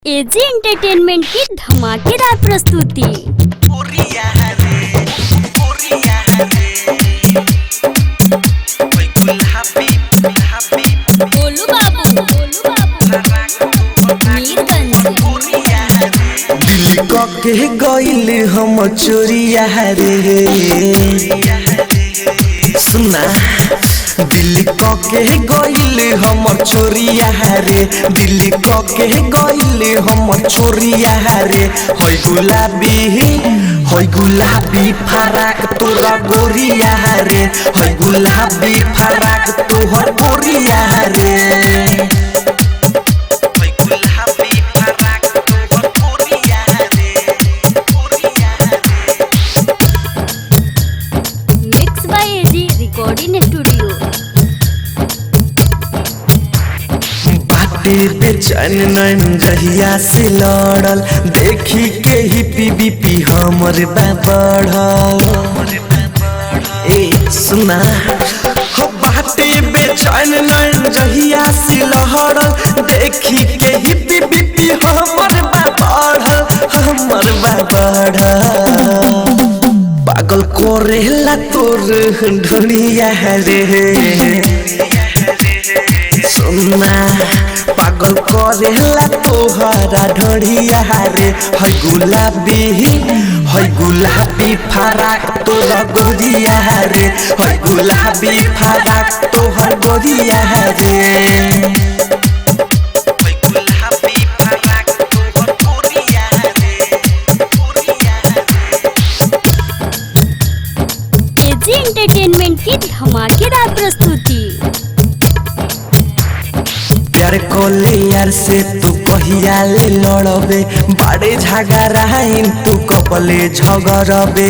AG entertainment की धमाकेदार प्रस्तुति गोलू बाबू गोलू बाबू मीरगंज दिल के गईल हम चोरिया रे सुना दिल के गईल हम चोरिया रे दिल के गईल हम चोरिया रे होय गुलाबी होय गुलाबी फराक तोरा गोरिया रे होय गुलाबी फराक तोहर गोरिया रे mix by AG recording studio बाटे बेचैन नैन जहिया से लड़ल देखी के ही पी पी हमर बा बढ़ल ए सुना हो बाटे बेचैन नैन जहिया से लहड़ल देखी के ही पी पी हमर बा बढ़ल हमर बा बढ़ल पागल करेला तोर ढुनिया रे सुना पागल करेला तोहरा ढोढ़िया रे है गुलाबी है गुलाबी फराक तोरा गोरिया रे है गुलाबी फराक तोहर गोरिया रे एजी एंटरटेनमेंट की धमाकेदार प्रस्तुति प्यार कोले यार से तू कहिया ले लड़बे बाड़े झगड़ाइन तू कबले झगड़बे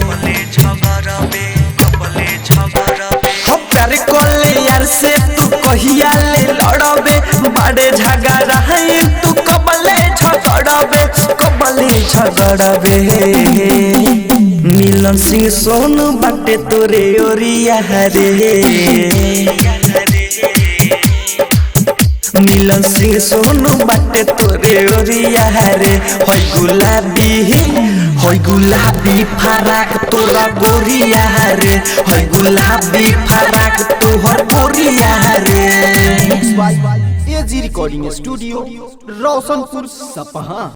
हो प्यार कोले यार से तू कहिया ले लड़बे बाड़े झगड़ाइन तू कबले झगड़बे कबले झगड़बे मिलन सिंह सोनू बाटे तोरे ओरिया रे मिलन सिंह सोनू बाटे तोरे ओरिया रे होय गुलाबी होय गुलाबी फराक तोरा गोरिया रे होय गुलाबी फराक तोहर गोरिया रे एजी रिकॉर्डिंग स्टूडियो रोशनपुर सपहा